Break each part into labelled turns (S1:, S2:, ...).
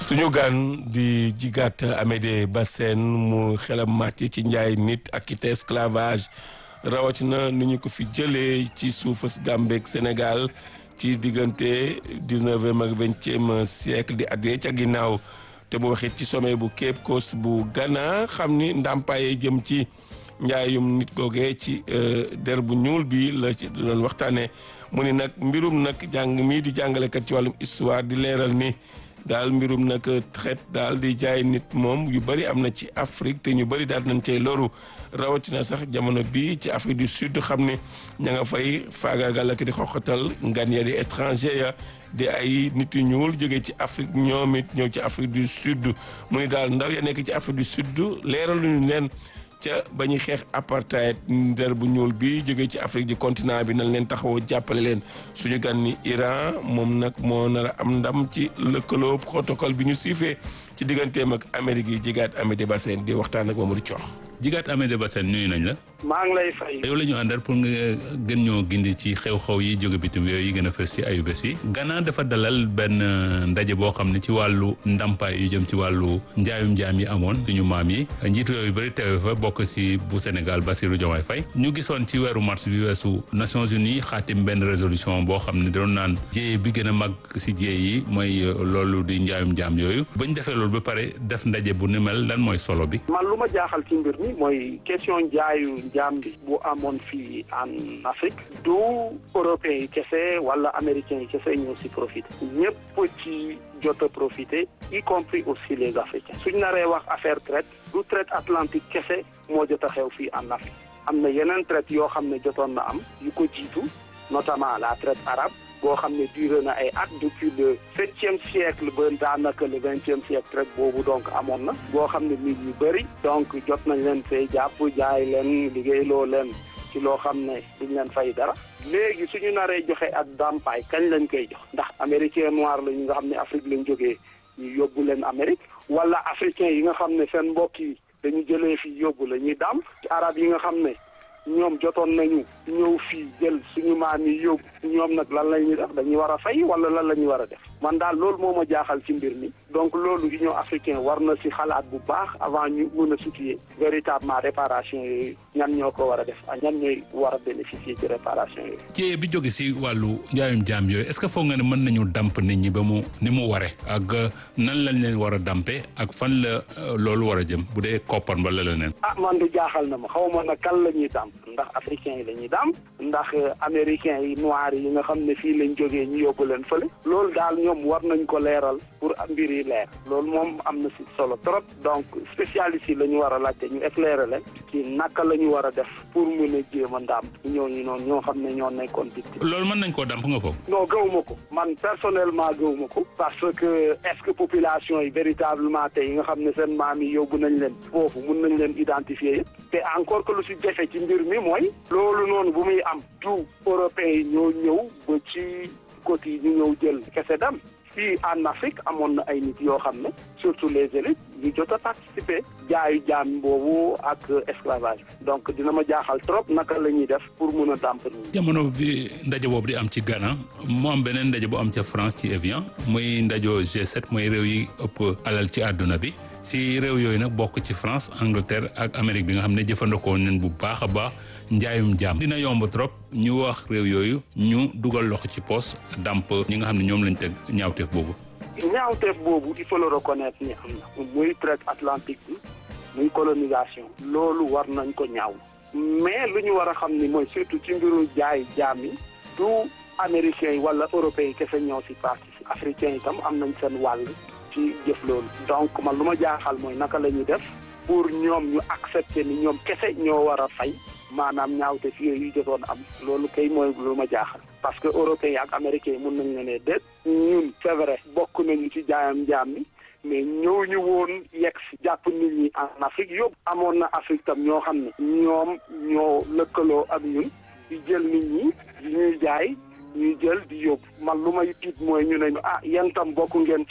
S1: suñu gan di jigaat Amédée Bassène mu xelam màcc ci njaay nit ak it esclavage rawatina ni ñu ko fi jëlee ci suufas Gàmbeeg Sénégal ci diggante dix-neuvième ak vingtième siècle di at yee ca ginnaaw te mu waxit ci sommet bu Cape Coast bu Ghana xam ni ndàmpaay jëm ci njaayum nit googee ci der bu ñuul bi la ci doon waxtaanee mu ni nag mbirum nag jàng mii di jàngalekat ci wàllum histoire di leeral ni daal mbirum nag traite daal di jaay nit moom yu bëri am na ci Afrique te ñu bëri daal nañ cey loru rawatina sax jamono bi ci Afrique du Sud xam ne ña nga fay faagaagal ak di xoxatal ngan ya di étranger ya di ay nit yu ñuul jógee ci Afrique ñoom it ñëw ci Afrique du Sud mu ni daal ndaw ya nekk ci Afrique du Sud leeraluñu leen ca ba ñuy xeex apartheid der bu ñuul bi jógee ci Afrique du continent bi nañ leen taxawoo jàppale leen suñu gan ni Iran moom nag moo nar a am ndam ci lëkkaloo protocole bi ñu siifee ci digganteem ak Amérique yi jigaat Amédée Bassène di waxtaan ak Mamadou Thior.
S2: jigaat Amédée Bassène nuyu nañ la.
S3: maa ngi lay fay.
S2: yow la ñu àndal pour nga gën ñoo gindi ci xew-xew yi jóge bitim réew yi gën a fës ci ayubés yi. Ghana dafa dalal benn ndaje boo xam ne ci wàllu ndàmpaay yu jëm ci wàllu njaayum njaam yi amoon suñu maam yi njiitu yooyu bëri teewe fa bokk ci bu Sénégal Bassirou Diomaye Faye ñu gisoon ci weeru mars bi weesu Nations Unies xaatim benn résolution boo xam ne doon naan jéye bi gën a mag ci jéye yi mooy loolu di njaayum njaam yooyu bañ defee loolu ba pare def ndaje bu ni mel lan mooy solo bi.
S3: man lu ma jaaxal ci mbir mi mooy question njaayu njaam bi bu amoon fii en Afrique du européens yi kese wala américains yi kese ñoo si profité ñëpp ci jot a profité y compris aussi les africains suñ naree wax affaire traite du traite atlantique kese moo jot a xew fii en Afrique am na yeneen traite yoo xam ne jotoon na am yu ko jiitu notamment la traite arabe boo xam ne duré na ay at depuis le septième siècle ba daanaka le vingtième siècle traite boobu donc amoon na boo xam ne nit ñu bëri donc jot nañ leen fay jàpp jaay leen liggéeyloo leen ci loo xam ne duñ leen fay dara léegi suñu naree joxe ak dàmpaay kañ lañ koy jox ndax américain noir la ñu nga xam ne Afrique lañ jógee ñu yóbbu leen Amérique wala africain yi nga xam ne seen mbokk yi dañu jëlee fii yóbbu la ñuy dàmp ci arab yi nga xam ne ñoom jotoon nañu ñëw fii jël suñu maam yi yóbbu ñoom nag lan la ñuy def dañuy war a fay wala lan la ñuy war a def man daal loolu moo ma jaaxal ci mbir mi donc loolu Union africaine war na si xalaat bu baax avant ñu mën a situer véritablement réparation yooyu ñan ñoo ko war a def ak ñan ñooy war a bénéficier ci réparation yooyu.
S2: jéye bi jóge si wàllu njaayum jaam yooyu est-ce que foog nga ne mën nañu damp nit ñi ba mu ni mu ware ak nan lañ leen war a dampe ak fan la loolu war a jëm bu dee koppar wala leneen.
S3: ah man du jaaxal na ma xaw ma na kan la ñuy damp ndax africains yi la ñuy damp ndax américains yi noirs yi nga xam ne fii lañ jógee ñu yóbbu leen fële loolu daal ñoom war nañ ko leeral pour mbir yi leer loolu moom am na si solo trop donc spécialistes yi la ñu war a laajte ñu éclairer leen ci naka la ñu war a def pour mën a jéem a ndàmp ñooñu noonu ñoo xam ne ñoo nekkoon victime
S2: loolu mën nañ koo damp nga foofu.
S3: non gëwuma ko man personnellement gëwuma ko parce que est-ce que population yi véritablement tey yi nga xam ne seen maam yi yóbbu nañ leen foofu mun nañ leen identifier yëpp te encore que lu si jafe ci mbir mi mooy loolu noonu bu muy am du européens yi ñoo ñëw ba ci côté yi ñu ñëw jël kese dem fii en Afrique amoon na ay nit yoo xam ne surtout les élites ñu jot a participer jaayu jaam boobu ak esclavage donc dina ma jaaxal trop naka la ñuy def pour mun a dàmp nii.
S2: jamono bi ndaje boobu di am ci Ghana mu am beneen ndaje bu am ca France ci Evian muy ndajo G7 mooy réew yi ëpp alal ci àdduna bi si réew yooyu nag bokk ci France Angleterre ak Amérique bi nga xam ne jëfandikoo nañ bu baax a baax njaayum jaam dina yomb trop ñu wax réew yooyu ñu dugal loxo ci poos dàmp ñi nga xam ne ñoom lañ teg ñaawteef boobu.
S3: ñaawteef boobu il faut le reconnaître ni am na muy traite atlantique bi muy colonisation loolu war nañ ko ñaaw mais lu ñu war a xam ni mooy surtout ci mbiru jaay jaam yi du américains yi wala européens yi kese ñoo si participe africains yi tam am nañ seen wàll ci jëf loolu donc man lu ma jaaxal mooy naka la ñuy def pour ñoom ñu accepter ni ñoom kese ñoo war a fay maanaam ñaawte fi yooyu jotoon am loolu kay mooy lu ma jaaxal parce que européens yi ak américains yi mun nañ ne ne déet ñun c'est vrai bokk nañu ci jaayam jaam mi mais ñëw ñu woon yegg si jàpp nit ñi en Afrique yóbbu amoon na Afrique tam ñoo xam ne ñoom ñoo lëkkaloo ak ñun di jël nit ñi di ñuy jaay ñuy jël di yóbbu man lu may tiit mooy ñu ne ah yéen tam bokk ngeen ci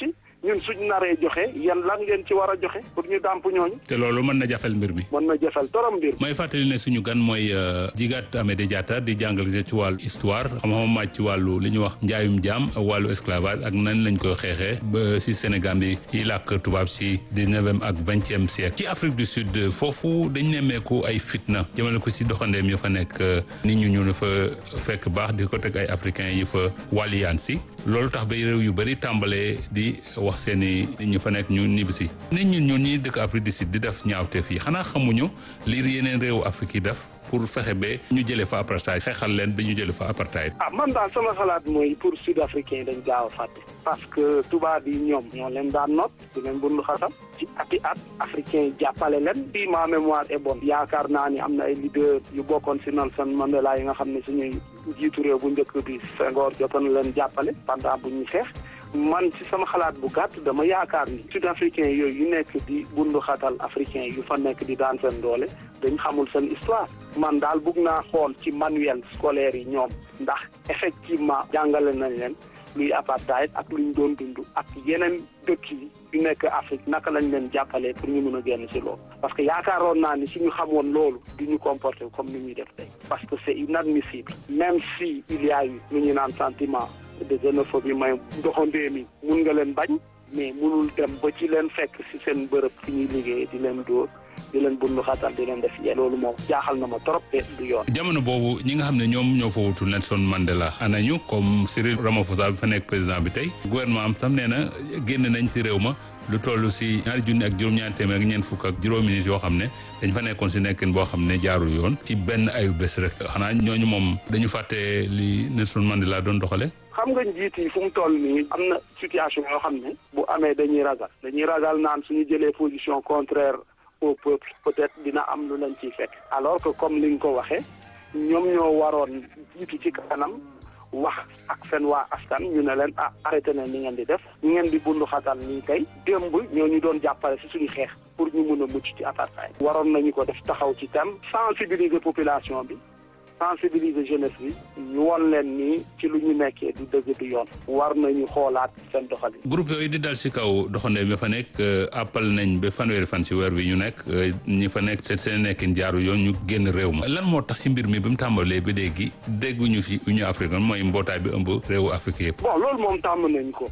S3: ñun suñ naree joxe yan lan ngeen ci war a joxe pour ñu dàmp ñooñu.
S2: te loolu mën na jafel mbir mi.
S3: mën na jafel torom mbir.
S2: mooy fàttali ne suñu gan mooy Djigat Amédé Diatta di jàngale ci wàllu histoire xam-xam màcc ci wàllu li ñuy wax njaayum jaam ak wàllu esclavage ak nan lañ koy xeexee ba si Sénégal bi yi làkk tubaab si dix-neuvième ak vingtième siècle ci Afrique du Sud foofu dañ nemmeeku ay fitna jëmale ko si doxandeem ya fa nekk nit ñu ñu fa fekk baax di ko teg ay africains yi fa wàlliyaan si loolu tax ba réew yu bëri tàmbalee di wax seen i ñu fa nekk ñu ñibbisi nit ñun ñun ñi dëkk Afrique du Sud di def ñaawteef yi xanaa xamuñu lii yeneen réewu Afrique yi def pour fexe ba ñu jëlee fa apartheid xeexal leen ba ñu jëlee fa apartheid.
S3: ah man daal sama xalaat mooy pour sud africain yi dañ gaaw a fàtte. parce que tubaab yi ñoom ñoo leen daan noot di leen bundu xasam ci ati at africain yi jàppale leen. si ma mémoire est bonne. yaakaar naa ni am na ay leader yu bokkoon si Nelson Mandela yi nga xam ne suñuy jiitu réew bu njëkk bi Senghor jotoon leen jàppale pendant bu ñuy xeex. man ci sama xalaat bu gàtt dama yaakaar ni sud africain yooyu yu nekk di bundu xatal africain yu fa nekk di daan seen doole dañ xamul seen histoire man daal bugg naa xool ci manuel scolaire yi ñoom ndax effectivement jàngale nañ leen luy apartheid ak luñ doon dund ak yeneen dëkk yi yu nekk Afrique naka lañ leen jàppalee pour ñu mën a génn ci loolu parce que yaakaaroon naa ni suñu xamoon loolu du ñu comporter comme ni ñuy def tey parce que c'est inadmissible même si il y a eu lu ñu naan sentiment de xénophobie may doxandee mi mun nga leen bañ mais munul dem ba ci leen fekk ci seen bërëb fi ñuy liggéey di leen dóor di leen bundu xatal di leen def yéen loolu moom jaaxal na ma trop te du yoon.
S2: jamono boobu ñi nga xam ne ñoom ñoo fa wutu Nelson Mandela anañu comme Cyril Ramaphosa bi fa nekk président bi tey gouvernement am sam nee na génn nañ ci réew ma lu toll si ñaari junni ak juróom-ñaari téeméer ak ñeent fukk ak juróomi nit yoo xam ne dañ fa nekkoon si nekkin boo xam ne jaarul yoon ci benn ayu bés rek xanaa ñooñu moom dañu fàtte li Nelson Mandela doon doxale
S3: xam nga njiit yi fu mu toll nii am na situation yoo xam ne bu amee dañuy ragal dañuy ragal naan suñu jëlee position contraire au peuple peut-être dina am lu leen ciy fekk alors que comme li nga ko waxee ñoom ñoo waroon jiitu ci kanam wax ak seen waa askan ñu ne leen ah arrêté na ni ngeen di def ñu ngeen di bundu xatal nii tey démb ñoo ñu doon jàppale ci suñu xeex pour ñu mun a mucc ci apartheid waroon nañu ko def taxaw ci tam sensibiliser population bi sensibiliser jeunesse bi ñu won leen nii ci lu ñu nekkee du dëgg du yoon war nañu xoolaat seen doxalin.
S2: groupe yooyu di dal si kaw doxandéem ya fa nekk appal nañ ba fanweeri fan si weer bi ñu nekk ñi fa nekk seen seen nekkin jaaru yoon ñu génn réew ma lan moo tax si mbir mi bi mu tàmbalee ba léegi dégguñu fi Union africaine mooy mbootaay bi ëmb réewu Afrique yëpp.
S3: bon loolu moom tàmm nañ ko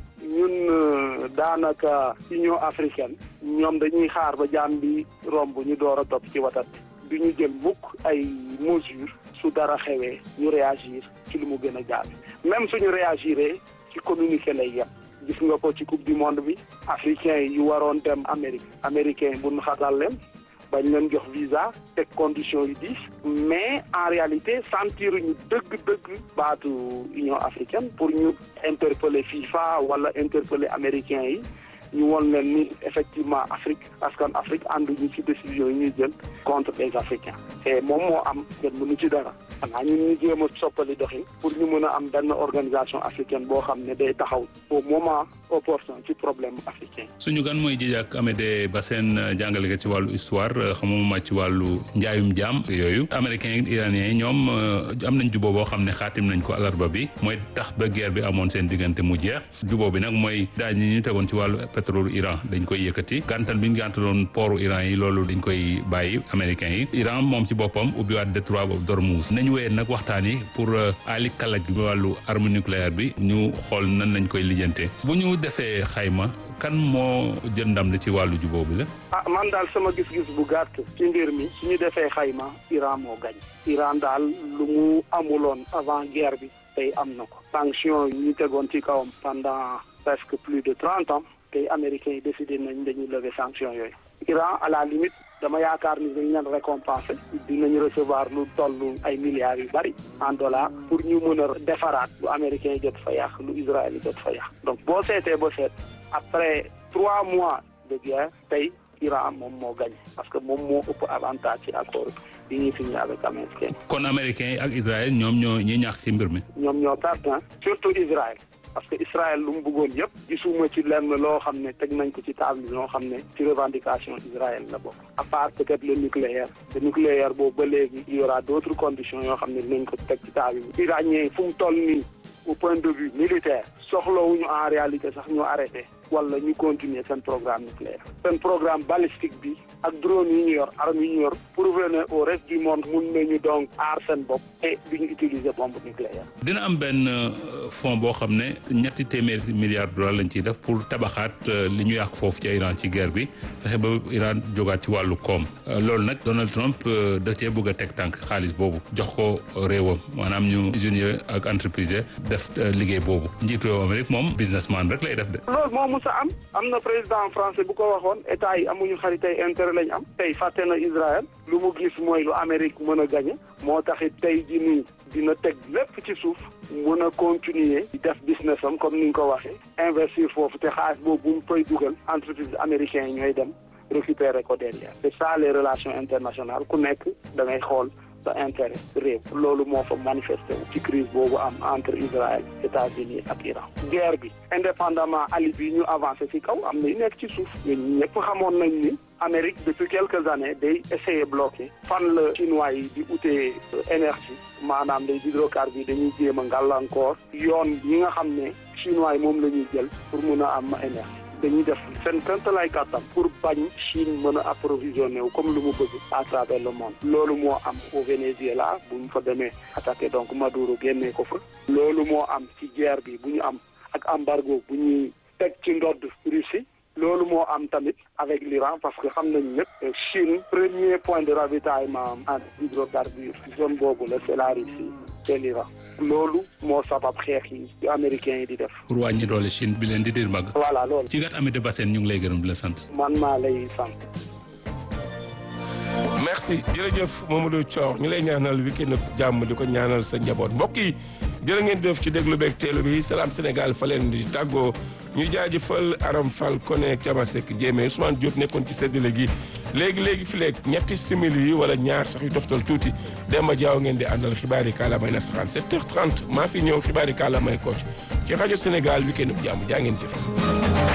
S3: ñun daanaka Union africaine ñoom dañuy xaar ba jaam bi romb ñu door a topp ci watat bi du ñu jël mukk ay mesures su dara xewee ñu réagir ci lu mu gën a gaaw même suñu réagiree ci communiqué lay yem gis nga ko ci coupe du monde bi africain yu waroon dem Amérique américain bu ñu xatal leen bañ leen jox visa teg conditions yu diis mais en réalité sentir ñu dëgg-dëgg baatu Union africaine pour ñu interpeller FIFA wala interpeller américains yi ñu woon leen ni effectivement Afrique askan Afrique ànduñu ci décision yi ñuy jël contre les Africains et moom moo am kenn mënu ci dara xanaa ñun ñu jéem a soppali doxin pour ñu mën a am benn organisation africaine boo xam ne day taxaw au moment opportun ci problème africain
S2: suñu gan mooy Djidiack Amédé Bassène jàngale ci wàllu histoire xamuma ci wàllu njaayum jaam yooyu américains yi iraniens yi ñoom am nañ juboo boo xam ne xaatim nañ ko alarba bi mooy tax ba guerre bi amoon seen diggante mu jeex juboo bi nag mooy daaj ñi ñu tegoon ci wàllu pétrole Iran dañ koy yëkkati gàntal bi ñu gàntaloon pooru Iran yi loolu dañ koy bàyyi américains yi Iran moom ci boppam ubbiwaat détroit boobu d'Ormuz nañu wéyee nag waxtaan yi pour ali kalaj bi wàllu arme nucléaire bi ñu xool nan lañ koy lijjante bu ñu defee xayma kan moo jël ndam li ci wàllu juboo bi la
S3: ah man daal sama gis-gis bu gàtt ci mbir mi su ñu defee xayma Iran moo gañ Iran daal lu mu amuloon avant guerre bi tey am na ko sanction yi ñu tegoon ci kawam pendant presque plus de trente ans tey américains yi décidé nañ dañuy lever sanction yooyu Iran à la limite dama yaakaar ni dañ leen récompenser dinañ recevoir lu toll ay milliards yu bari en dollars pour ñu mën a defaraat lu américains yi jot fa yàq lu Israël yi jot fa yàq donc boo seetee ba seet après trois mois de guerre tey Iran moom moo gañ parce que moom moo ëpp avantage ci accord yi ñuy signé avec américains
S2: kon américains yi ak Israël ñoom ñoo ñi ñàkk ci mbir mi
S3: ñoom ñoo perte surtout Israël parce que Israël lu mu bëggoon yëpp gisuma ci lenn loo xam ne teg nañ ko ci table bi loo xam ne ci revendication Israël la bokk à part peut-être le nucléaire le nucléaire boobu ba léegi il y aura d'autres conditions yoo xam ne dinañ ko teg ci table bi iranien fu mu toll nii au point de vue militaire soxlawuñu en réalité sax ñu arrêté wala ñu continuer seen programme nucléaire seen programme balistique bi ak drone yi ñu yor armes yi ñu yor prouver ne au reste du monde mun nañu donc aar seen bopp et duñu utiliser bombe nucléaire
S2: dina am benn fonds boo xam ne ñetti téeméeri milliards dollars lañ ciy def pour tabaxaat li ñu yàq foofu ci Iran ci guerre bi fexe ba Iran jógaat ci wàllu koom loolu nag Donald Trump da cee bëgg a teg tànk xaalis boobu jox ko réewam maanaam ñu usines ak entreprise def liggéey boobu njiitu réew Amérique moom businessman rek lay def de.
S3: loolu moo mus a am am na président français bu ko waxoon état yi amuñu xaritay intérêt lañ am tey fàtte na Israël lu mu gis mooy lu Amérique mën a gañe moo taxit tey ji nii dina teg lépp ci suuf mën a continuer di def business am comme ni nga ko waxee investir foofu te xaalis boobu bu mu koy dugal entreprise américain yi ñooy dem récupérer ko derrière c'est ça les relations internationales ku nekk da ngay xool sa intérêt réew loolu moo fa manifesté wu ci crise boobu am entre Israël États-Unis ak Iran guerre bi indépendamment ali bi ñu avancé ci kaw am na yu nekk ci suuf ñun ñëpp xamoon nañ ni Amérique depuis quelques années day essayer bloqué fan la chinois yi di utee énergie maanaam les hydrocarbures dañuy jéem a ngàllankoor yoon yi nga xam ne chinois yi moom la ñuy jël pour mun a am énergie dañuy def seen këntalaay kàttan pour bañ Chine mën a approvisionné wu comme lu mu bëgg à travers le monde loolu moo am au Venezuela bu ñu fa demee attaqué donc Maduro génnee ko fa loolu moo am ci guerre bi bu ñu am ak embargo bu ñuy teg ci ndodd Russie loolu moo am tamit avec l'Iran parce que xam nañ ñëpp Chine premier point de ravitaillement en hydrocarbures zone boobu la c'est la Russie c'est l'Iran loolu moo sabab xeex yi américains yi di def.
S2: pour wàññi doole Chine bi leen di dir mag.
S3: voilà loolu.
S2: ci gat Amady Bassène ñu ngi lay gërëm di la sant.
S3: man maa lay sant.
S1: merci jërëjëf Mamadou Thior ñu lay ñaanal week-end jàmm di ko ñaanal sa njaboot mbokk yi jërë ngeen def ci déglu beeg teelu bi Salam Sénégal fa leen di tàggoo ñu jaajëfal Aram Fall Koné Thiamasek Diémé Ousmane Diop nekkoon ci séddale gi léegi léegi fi leeg ñetti simili yi wala ñaar sax yu toftal tuuti Demba Diaw ngeen di àndal xibaar yi kàllaamay nasaraan 7h30 maa fi ñëw xibaar yi kàllaamay kocc ci rajo Sénégal week-end jàmm jaa ngeen jëf.